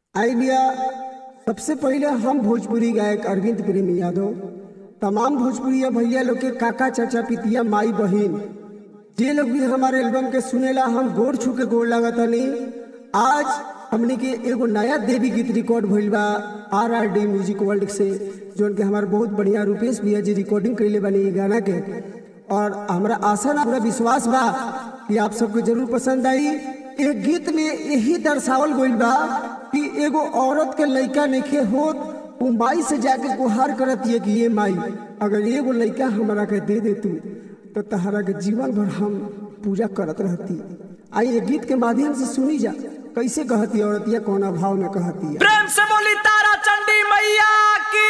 आई भैया सबसे पहले हम भोजपुरी गायक अरविंद प्रेमी यादव तमाम भोजपुरिया भैया लोग के काका चाचा पितिया माई बहिन जे लोग भी हमारे एल्बम के सुनेला हम गोर छू के गोर लागतनी आज हमने के एगो नया देवी गीत रिकॉर्ड भइल बा R R D music world से जोन के हमारे बहुत बढ़िया रूपेश भैया जी रिकॉर्डिंग कैले बनी ये गाना के और हमरा आशा ना पूरा विश्वास बा कि आप सबको जरूर पसंद आई एक गीत में यही दर्शावल गइल बा कि एगो औरत के लइका नइखे होत उ माई से जाके गुहार करत है कि ये माई अगर एगो लइका हमरा के दे दे तू तो तहरा के जीवन भर हम पूजा करत रहती आई ये गीत के माध्यम से सुनी जा कैसे कहती औरतिया कौन भाव में कहती है प्रेम से बोली तारा चंडी मैया की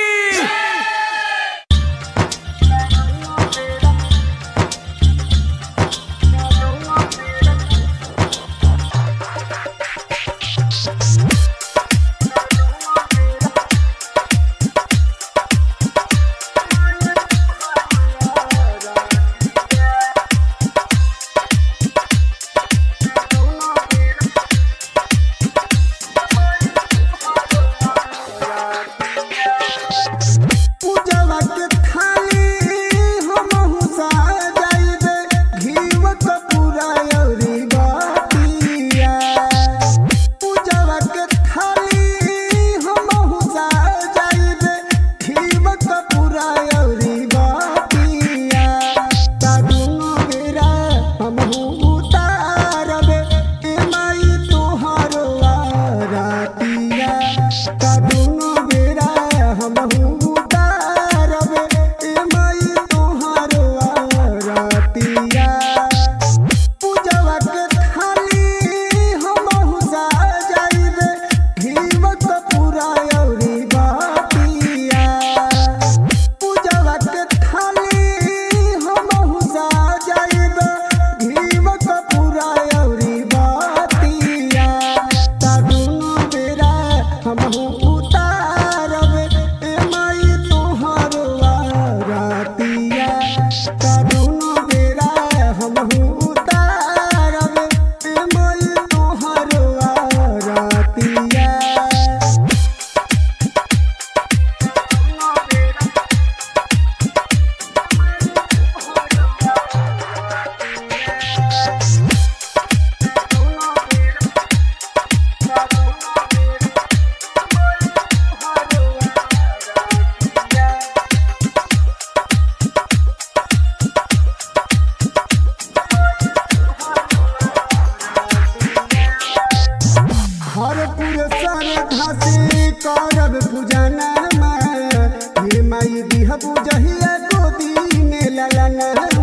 पूजवा के थाली हमहु सजाइबे घीव कपूरा अउरी बातिया पूजवा के थाली हमहु सजाइबे घीव कपूरा अउरी बातिया तादुनो बेरा हमहु उतारबे ए माई तोहारो आरतिया तादुनो बेरा हमहु उतारबे ए माई तोहारो आरतिया पूजवा के थाली हमहु सजाइबे घीव कपूरा अउरी बातिया पूजवा के थाली हमहु सजाइबे घीव कपूरा अउरी बातिया तादुनो बेरा हमहु उतारबे ए माई तोहारो आरतिया तादुनो बेरा हमहु उतारबे ए माई तोहारो आरतिया हर पुरस्कार धासे करब पूजना ये माई दिह बुझहिया गोदी में ललना